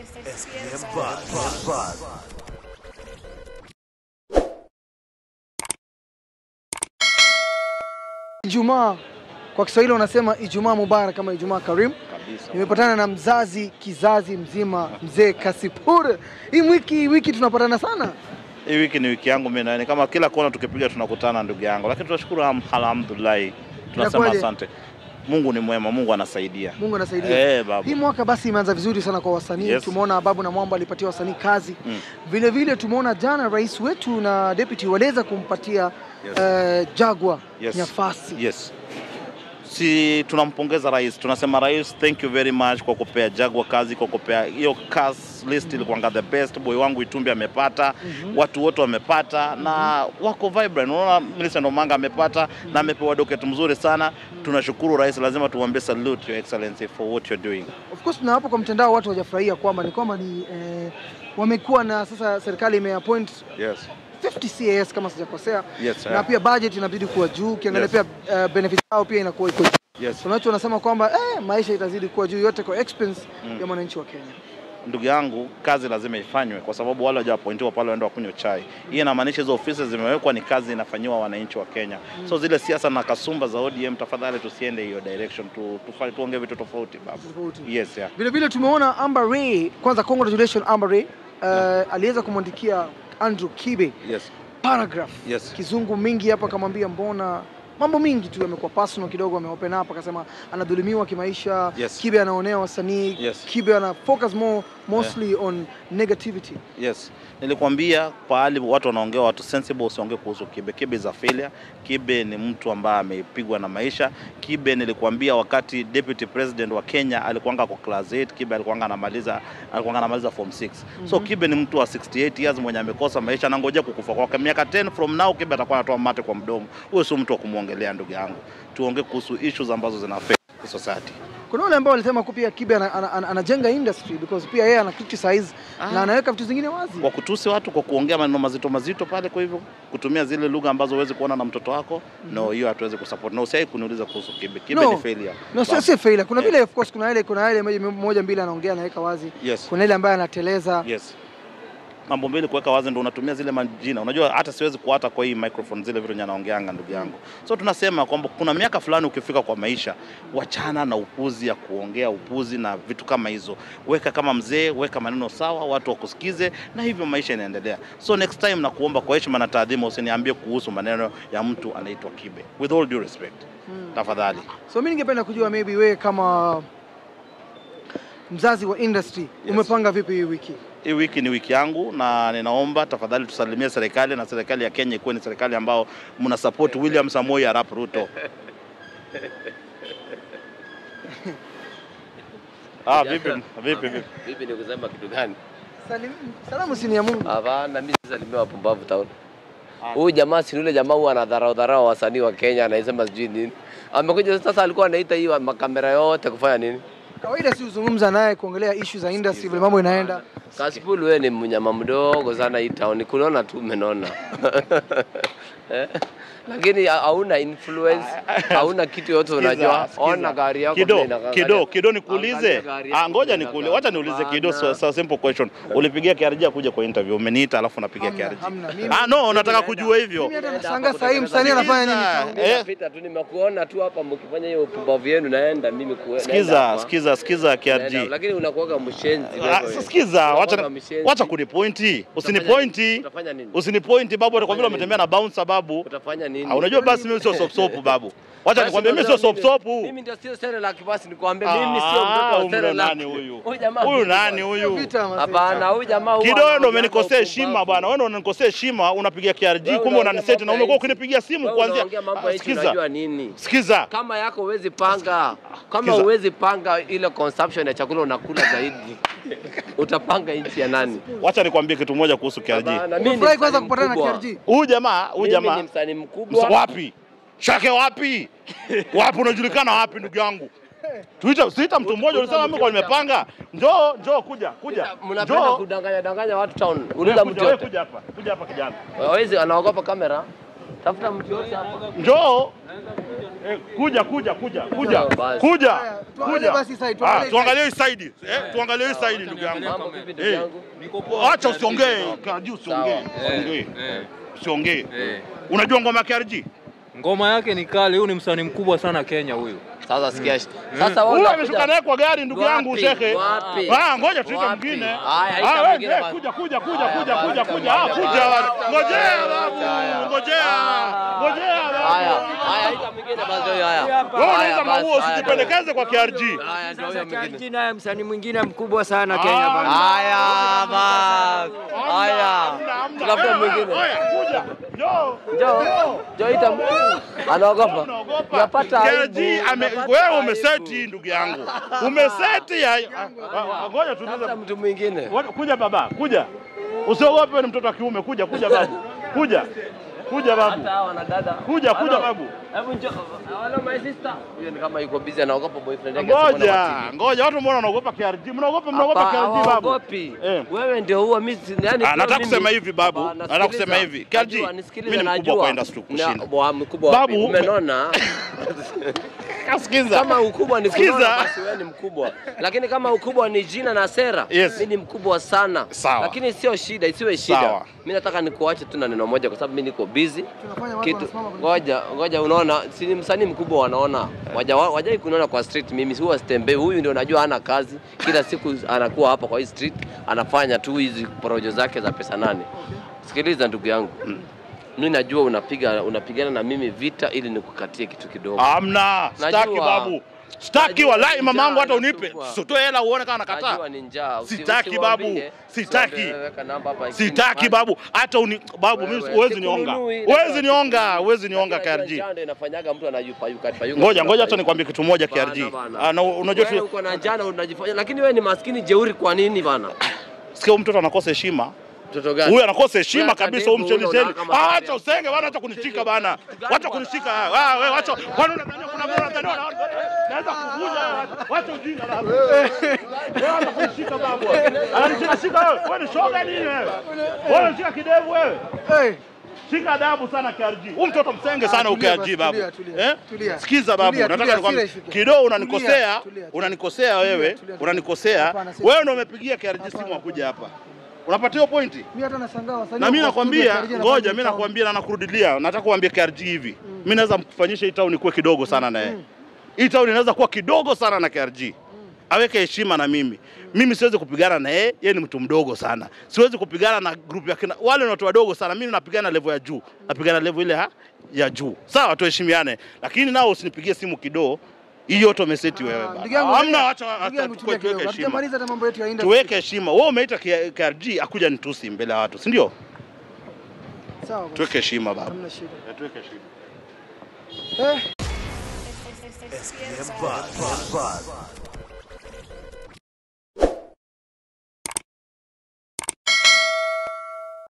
SPM Buzz. Ijumaa kwa Kiswahili wanasema Ijumaa Mubarak kama Ijumaa Karim. kabisa. Nimepatana na mzazi kizazi mzima mzee Kasipur. Hii wiki hii wiki tunapatana sana. Hii wiki ni wiki yangu mimi na ni kama kila kona tukipiga tunakutana ndugu yangu, lakini tunashukuru ham- alhamdulillah, tunasema Inakuwaje? asante. Mungu ni mwema, Mungu anasaidia. Mungu anasaidia. Eh, babu. Hii mwaka basi imeanza vizuri sana kwa wasanii. Yes. Tumeona Babu na Mwamba alipatia wasanii kazi. Mm. Vile vile tumeona jana rais wetu na deputy waliweza kumpatia Yes. eh, Jagwa Yes. nafasi. Yes. Si tunampongeza rais, tunasema rais, thank you very much kwa kupea Jagwa kazi, kwa kupea hiyo cast list ilikuwanga the best. Boy wangu Itumbi amepata, watu wote wamepata na wako vibrant. Unaona Millicent Omanga amepata na amepewa docket mzuri sana. Tunashukuru rais, lazima tuambie salute your excellency for what you're doing. Of course na hapo kwa mtandao watu hawajafurahia kwamba ni kwamba ni eh, wamekuwa na sasa serikali imeappoint Yes. 50 CAS kama sijakosea. Yes, sir. na pia budget inabidi kuwa juu, ukiangalia Yes. pia uh, benefit yao pia inakuwa iko juu. Yes. Kuna watu wanasema kwamba eh, maisha itazidi kuwa juu yote kwa expense ya mwananchi wa Kenya. ndugu yangu, kazi lazima ifanywe kwa sababu wale hawajapointiwa pale waende wakunywa chai. Hii inamaanisha hizo ofisi zimewekwa, ni kazi inafanyiwa wananchi wa Kenya. So zile siasa na kasumba za ODM, tafadhali tusiende hiyo direction, tu, tufa- tuongee vitu tofauti babu. Tofauti. Yes, yeah. Vile vile tumeona Amber Ray, kwanza congratulations Amber Ray, uh, aliweza kumwandikia Andrew Kibe Yes. paragraph Yes. kizungu mingi hapa, akamwambia mbona mambo mingi tu yamekuwa personal kidogo, ameopen up akasema anadhulumiwa kimaisha. Yes. Kibe anaonea wasanii. Yes. Kibe ana focus more mostly on negativity. Yes. Nilikwambia pahali watu wanaongea watu sensible usiongee kuhusu Kibe. Kibe is a failure. Kibe ni mtu ambaye amepigwa na maisha. Kibe nilikwambia wakati deputy president wa Kenya alikuanga kwa class 8, Kibe alikuanga anamaliza alikuanga anamaliza form 6. So Kibe ni mtu wa 68 years mwenye amekosa maisha na ngojea kukufa kwake. Miaka 10 from now Kibe atakuwa anatoa mate kwa mdomo. Huyo sio mtu wa kumwongelea ndugu yangu. Tuongee kuhusu issues ambazo zina affect society. Kuna wale ambao walisema kuwa pia Kibe ana- ana- ana- anajenga industry because pia yeye ana criticize na anaweka vitu zingine wazi. kwa kutusi watu kwa kuongea maneno mazito mazito pale, kwa hivyo kutumia zile lugha ambazo huwezi kuona na mtoto wako no, hiyo hatuwezi kusupport. Na usiwahi kuniuliza kuhusu Kibe. Kibe No. ni failure. No, sio Bas. sio failure. Kuna Yeah. vile of course kuna ile kuna ile moja- moja mbili anaongea anaweka wazi. Yes. Kuna ile ambaye anateleza. Yes. Mambo mbili kuweka wazi ndo unatumia zile majina. Unajua hata siwezi kuata kwa hii microphone zile vitu nyanaongeanga ndugu yangu. So tunasema kwamba kuna miaka fulani ukifika kwa maisha, wachana na upuzi ya kuongea upuzi na vitu kama hizo. Weka kama mzee, weka maneno sawa, watu wakusikize na hivyo maisha inaendelea. So next time na kuomba kwa heshima na taadhima usiniambie kuhusu maneno ya mtu anaitwa Kibe. With all due respect. Tafadhali. So mimi ningependa kujua maybe wewe kama mzazi wa industry Yes. umepanga vipi hii wiki? Hii wiki ni wiki yangu na ninaomba tafadhali tusalimie serikali na serikali ya Kenya ikuwe ni serikali ambao mna support William Samoei Arap Ruto. Ah, vipi vipi vipi? Vipi ni kusema kitu gani? Salim, salamu si ni ya Mungu. Hapana, mimi salimia wapumbavu town. Huyu jamaa si yule jamaa huwa anadharau dharau wasanii wa Kenya anasema sijui nini. Amekuja sasa alikuwa anaita hii wa- makamera yote kufanya nini? Kawaida si uzungumza naye kuongelea issue za industry vile mambo inaenda. Kasipul wewe ni mnyama mdogo sana hii town. Kunona tu umenona. Eh? Lakini ha- hauna influence, hauna kitu yote unajua. Sikiza, Ona sikiza. gari yako Kido, vile inaangalia- kido, kido nikuulize. angalia gari yako Ah, ngoja vile nikuulize. inakaa. Wacha niulize kido so, Hapana. so simple question. Ulipigia KRG kuja kwa interview, umeniita alafu napigia Hamna, KRG. hamna. Mimi- Ah, no, nataka naenda. kujua hivyo. Mimi hata Naenda nashangaa hapa sasa hii kutengeneza msanii anafanya nini? Sikiza, town? eh. Napita tu nimekuona tu hapa mkifanya hiyo upumbavu yenu naenda mimi kuenda. Sikiza, sikiza, sikiza Naenda, KRG. Lakini unakuwaga mshenzi Ah, wewe. sasa sikiza, wacha Unakuwaga mshenzi. wacha kunipointi. Usinipointi. Utafanya nini? Usinipointi babu, kwa vile Utafanya umetembea na bounce babu. Utafanya nini? Ah, unajua basi mimi sio sop sopu babu. Wacha Basi nikwambie mimi sio unajua sop sopu. Mimi ndio sio Serelak basi nikwambie mimi sio Ah, mtoto wa huyu ndo Serelak. nani huyu? Huyu jamaa Huyu vipi nani bwana? huyu? Vita, mazee. Hapana, huyu jamaa huwa Kidogo ndo anaongeanga umenikosea upumbavu. heshima bwana. Wewe ndo unanikosea heshima, unapigia KRG Wewe kumbe unaongea unaniseti na mambo ya umekuwa nchi. ukinipigia simu Wewe kuanzia. unaongea mambo Ah, ya nchi Sikiza. unajua nini? Sikiza. Kama yako huwezi panga, kama Sikiza. huwezi panga ile consumption ya chakula unakula zaidi, utapanga nchi ya nani? Wacha nikwambie kitu moja kuhusu KRG. Hapana, mimi ni Umefurahi kwanza msanii kupatana na mkubwa. KRG? Huyu jamaa, huyu Mimi jamaa ni msanii Msa- mkubwa. wapi? Shake wapi? Wapi unajulikana wapi ndugu yangu? Tuita tuita mtu mmoja ulisema mimi kwa nimepanga. Njoo, njoo kuja, kuja. Mnapenda Njoo. kudanganya danganya watu town. Wewe Uliza kuja, mtu wewe yote. kuja hapa. Kuja hapa kijana. Hawezi anaogopa kamera. Tafuta mtu yote hapa. Njoo. Eh, kuja kuja kuja kuja Sawa, basi. kuja Haya, tuangalie kuja. basi side, Ah, tuangalie tuangalie hii side. Eh, tuangalie hii side ndugu yangu. Mambo vipi ndugu Eh. yangu? Acha usiongee, Karji usiongee. Usiongee. Usiongee. Unajua ngoma ya KRG? Ngoma yake ni kali, huyu ni msanii mkubwa sana Kenya huyu. Sasa sikia. Sasa wewe Huyu unakuja- ameshuka naye kwa gari ndugu yangu Wapi? shehe. Wapi? Ah, ngoja tuite Wapi? mwingine. Haya, ita Ah, wewe, mwingine eh, basi. kuja kuja kuja Haya, kuja basi, kuja ita kuja. Ah, mwingine kuja. basi. Ngojea Haya. babu. Ngojea. Ngojea Haya, babu. haya ita mwingine basi huyo haya. Wewe Haya, unaweza basi, maua haya, usijipendekeze kwa KRG. Haya ndio huyo mwingine. Jina ya msanii mwingine mkubwa sana Ah, Kenya bana. Haya basi. Haya. Hamna, hamna. Tafuta Eh, mwingine. Oya, kuja. Njoo. Njoo. Njoo ita mwingine. Anaogopa. Unaogopa. Unapata KRG aibu. ame Unapata wewe aibu. umeseti ndugu yangu. Umeseti ya ah, ah, ngoja tuulize. Tafuta mtu mwingine. Wa- Kuja baba, kuja. Usiogope wewe ni mtoto wa kiume, kuja kuja babu. Kuja. Kuja babu. Hata hawa wanadada. Kuja kuja Hello. babu. Hebu njoo. Hello my sister. Huyo ni kama yuko busy anaogopa boyfriend yake asimuone Ngoja, kwa TV. ngoja watu mbona wanaogopa KRG? Mnaogopa mnaogopa Hapa, KRG babu. hawaogopi. Eh. Wewe ndio huwa mimi si- yani Ah, kwa nataka mimi- kusema hivi babu. Hapana, Nataka kusema sikiliza. hivi. KRG, Najua, nisikilize, mimi ni mkubwa najua. kwa industry kushinda. Na- bwa- mkubwa wapi? Babu, umenona Sikiza. kama ukubwa ni Sikiza. kunona basi wewe ni mkubwa, lakini kama ukubwa ni jina na sera Yes. mimi ni mkubwa sana Sawa. lakini sio shida, isiwe shida. Sawa. Mimi nataka nikuache tu na neno moja, kwa sababu mimi niko busy Tunafanya watu kitu. wanasimama kwenye Ngoja ngoja, unaona, si ni msanii mkubwa, wanaona waja wajai kuniona kwa street. Mimi huwa sitembei, huyu ndio najua hana kazi, kila siku anakuwa hapa kwa hii street anafanya tu hizi porojo zake za pesa nane. Sikiliza ndugu yangu, mimi najua unapiga unapigana na mimi vita ili nikukatie kitu kidogo. Hamna, sitaki Najua. babu. Sitaki Najua wallahi ni mamangu njaa hata unipe. inasumbua. Sitoe hela uone kama nakataa. Najua ni njaa. Usi- Sitaki, usiwaambie. babu. Sitaki. Usiwaambie, weka namba hapa chini. Sitaki babu, hata uni babu, mimi Wewe, huwezi nionga. sikununui, Huwezi najua nionga, sikununui. huwezi nionga Lakini najua KRG. njaa ndio inafanyaga mtu anayupayuka payuka. Ngoja ngoja hata nikwambie kitu moja Bana, KRG. bana. Ah, na unajua Wewe tu uko na njaa na unajifanya lakini wewe ni maskini jeuri kwa nini bana? sikia huyu mtoto anakosa heshima. Mtoto gani? Huyu anakosa heshima Wewe kabisa kadevu huyu mcheni una cheni. kama Ah, kadevu. acha usenge bana, acha kunishika bana. Wacha kunishika. Ah, wewe wacha. Kwani unadhania kuna mbona unadhania naweza kuvuja wewe. Wacha ujinga baba. Wewe wacha kunishika babu. Ananishika shika wewe. Wewe ni shoga nini wewe? Wewe unashika kidevu wewe. Hey, Shika adabu sana KRG. Huyu mtoto msenge sana Ah, huyu tulia KRG basi, babu. tulia, tulia, Eh? tulia. Sikiza babu, Tulia, nataka tulia, nikwambie hasira ifike. kidogo Tulia, unanikosea, tulia, tulia. unanikosea wewe, tulia, tulia. unanikosea. Hapana, si- Wewe ndio umepigia KRG simu Hapana, akuja hapa. Unapata hiyo pointi? mimi hata nashangaa wasanii Na mimi wako studio, nakwambia, KRG anafanya ngoja mimi town. nakwambia na nakurudilia, nataka kuambia KRG hivi. Mimi naweza mfanyisha hii town ikuwe kidogo sana na yeye. Hii town inaweza kuwa kidogo sana na KRG. Aweke heshima na mimi. Mimi siwezi kupigana na yeye, yeye ni mtu mdogo sana. Siwezi kupigana na group ya kina, wale ni watu wadogo sana. Mimi napigana level ya juu. Napigana level ile ha? ya juu. Sawa, tuheshimiane. Lakini nao usinipigie simu kidogo. Hii yote umeseti wewe Ah, baba. ndugu yangu, Hamna, tulia. acha Ndugu acha yangu, tukue tulia kidogo. tuweke heshima. Hatujamaliza hata mambo yetu ya industry. Tuweke heshima. Wewe umeita K- KRG akuja nitusi mbele ya watu, si ndio? Sawa basi. Tuweke heshima baba. Hamna shida. Tuweke heshima. Eh, SPM Buzz. Buzz.